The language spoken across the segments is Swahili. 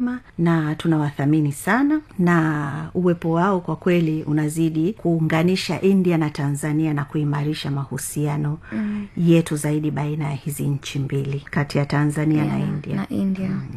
heshima na tunawathamini sana na uwepo wao kwa kweli unazidi kuunganisha india na tanzania na kuimarisha mahusiano mm. yetu zaidi baina ya hizi nchi mbili kati ya tanzania yeah, na india na india mm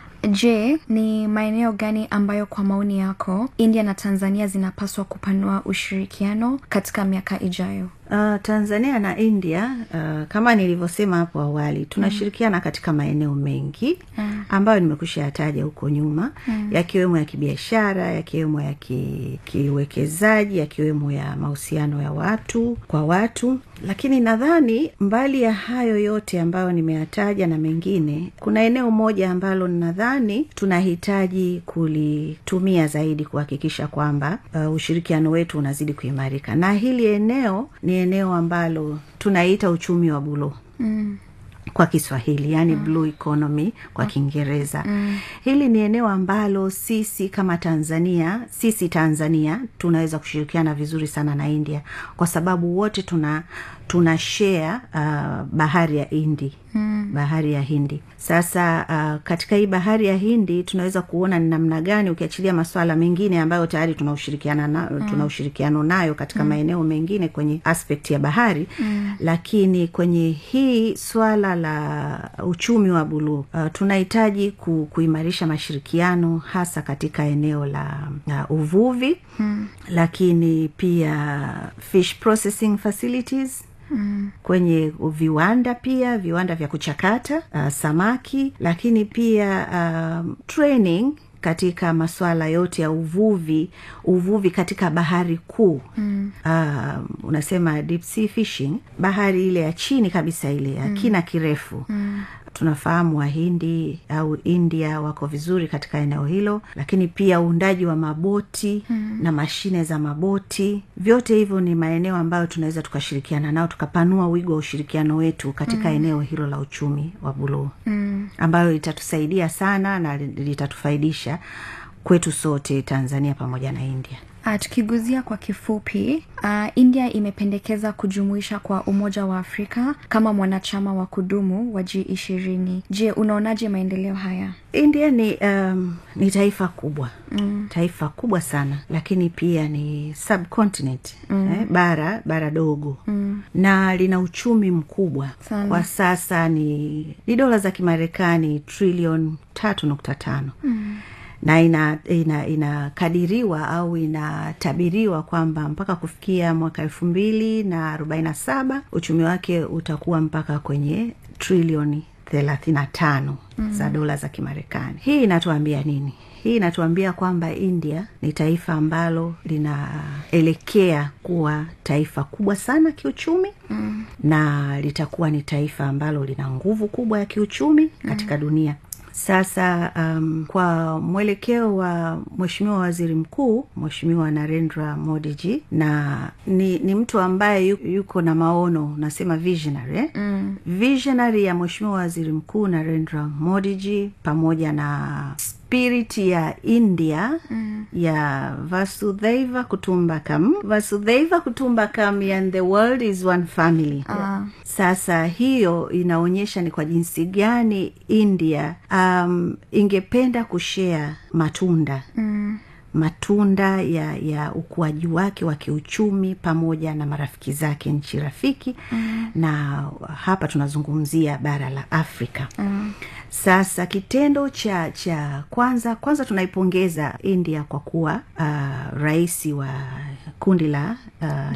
je ni maeneo gani ambayo kwa maoni yako india na tanzania zinapaswa kupanua ushirikiano katika miaka ijayo Uh, tanzania na india uh, kama nilivyosema hapo awali tunashirikiana mm. katika maeneo mengi mm. ambayo nimekusha yataja huko nyuma mm. yakiwemo ya kibiashara yakiwemo ya ki, kiuwekezaji yakiwemo ya mahusiano ya watu kwa watu lakini nadhani mbali ya hayo yote ambayo nimeyataja na mengine kuna eneo moja ambalo nadhani tunahitaji kulitumia zaidi kuhakikisha kwamba uh, ushirikiano wetu unazidi kuimarika na hili eneo ni eneo ambalo tunaita uchumi wa buluu mm kwa kiswahili yani mm. blue economy kwa kiingereza mm. hili ni eneo ambalo sisi kama tanzania sisi tanzania tunaweza kushirikiana vizuri sana na india kwa sababu wote tuna tuna share uh, bahari ya hindi mm. bahari ya hindi sasa uh, katika hii bahari ya hindi tunaweza kuona ni namna gani ukiachilia maswala mengine ambayo tayari tuna ushirikiana na, mm. tuna ushirikiano nayo katika mm. maeneo mengine kwenye aspect ya bahari mm. lakini kwenye hii swala la uchumi wa buluu uh, tunahitaji ku, kuimarisha mashirikiano hasa katika eneo la uh, uvuvi mm. lakini pia fish processing facilities Mm. kwenye viwanda pia viwanda vya kuchakata uh, samaki lakini pia uh, training katika masuala yote ya uvuvi uvuvi katika bahari kuu mm. uh, unasema deep sea fishing bahari ile ya chini kabisa ile ya mm. kina kirefu mm tunafahamu wahindi au india wako vizuri katika eneo hilo lakini pia uundaji wa maboti hmm. na mashine za maboti vyote hivyo ni maeneo ambayo tunaweza tukashirikiana nao tukapanua wigo wa ushirikiano wetu katika hmm. eneo hilo la uchumi wa buluu hmm. ambayo litatusaidia sana na litatufaidisha kwetu sote tanzania pamoja na india Uh, tukiguzia kwa kifupi uh, india imependekeza kujumuisha kwa umoja wa afrika kama mwanachama wa kudumu wa g ishirini je unaonaje maendeleo haya india ni um, ni taifa kubwa mm. taifa kubwa sana lakini pia ni subcontinent mm. eh, bara bara dogo mm. na lina uchumi mkubwa sana. kwa sasa ni ni dola za kimarekani trilion tatu nukta tano mm na inakadiriwa ina, ina au inatabiriwa kwamba mpaka kufikia mwaka elfu mbili na arobaini na saba uchumi wake utakuwa mpaka kwenye trilioni thelathini na tano mm. za dola za kimarekani hii inatuambia nini hii inatuambia kwamba india ni taifa ambalo linaelekea kuwa taifa kubwa sana kiuchumi mm. na litakuwa ni taifa ambalo lina nguvu kubwa ya kiuchumi katika mm. dunia sasa um, kwa mwelekeo wa mweshimiwa waziri mkuu mweshimiwa narendra modiji na ni, ni mtu ambaye yuko na maono nasema visionary eh? mm. visionary ya mweshimiwa waziri mkuu narendra modiji pamoja na spirit ya india mm. ya vasudhaiva kutumbakam vasudhaiva kutumbakam and the world is one family uh. sasa hiyo inaonyesha ni kwa jinsi gani india um, ingependa kushea matunda mm matunda ya ya ukuaji wake wa kiuchumi pamoja na marafiki zake nchi rafiki mm. na hapa tunazungumzia bara la afrika mm. sasa kitendo cha cha kwanza kwanza tunaipongeza india kwa kuwa uh, rais wa kundi la uh,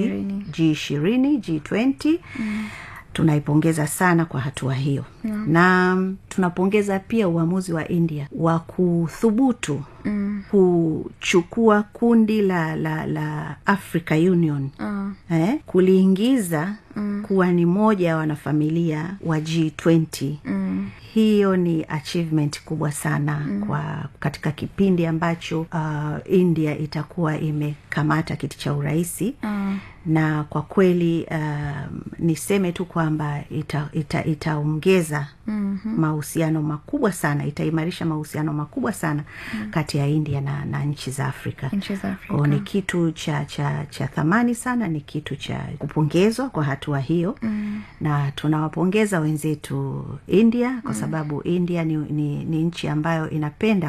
g ishirini g twenty mm tunaipongeza sana kwa hatua hiyo yeah. na tunapongeza pia uamuzi wa india wa kuthubutu mm. kuchukua kundi la la la africa union uh. eh, kuliingiza mm. kuwa ni moja ya wanafamilia wa g20 mm hiyo ni achievement kubwa sana mm. kwa katika kipindi ambacho uh, india itakuwa imekamata kiti cha urahisi mm. na kwa kweli uh, niseme tu kwamba itaongeza ita, ita mm-hmm. mahusiano makubwa sana itaimarisha mahusiano makubwa sana mm. kati ya india na, na nchi za afrika, nchi za afrika. O, ni kitu cha cha cha thamani sana ni kitu cha kupongezwa kwa hatua hiyo mm. na tunawapongeza wenzetu india kwa sababu india ni, ni, ni nchi ambayo inapenda